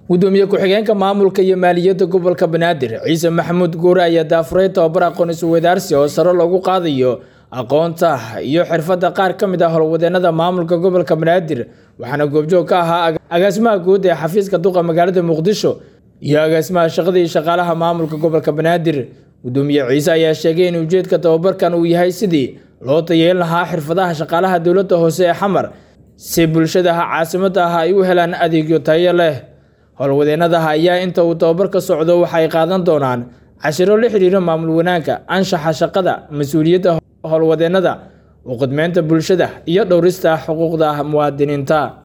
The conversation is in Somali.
gudoomiye ku-xigeenka maamulka iyo maaliyadda gobolka banaadir ciise maxamuud guure ayaa daafuray tababar aqoon isweydaarsi oo sare loogu qaadayo aqoonta iyo xirfadda qaar ka mid ah howlwadeenada maamulka gobolka banaadir waxaana goobjoog ka ahaa agaasimaha guud ee xafiiska duqa magaalada muqdisho iyo agaasimaha shaqada iyo shaqaalaha maamulka gobolka banaadir gudoomiye ciise ayaa sheegay in ujeedka tababarkan uu yahay sidii loo tayeelin lahaa xirfadaha shaqaalaha dowladda hoose ee xamar si bulshadaha caasimada ah ay u helaan adeegyo tayo leh howlwadeenadaha ayaa inta uu tababarka socdo waxay qaadan doonaan cashiro la xiriira maamul wanaagga anshaxa shaqada mas-uuliyadda howlwadeenada u qidmeynta bulshada iyo dhowrista xuquuqda muwaadiniinta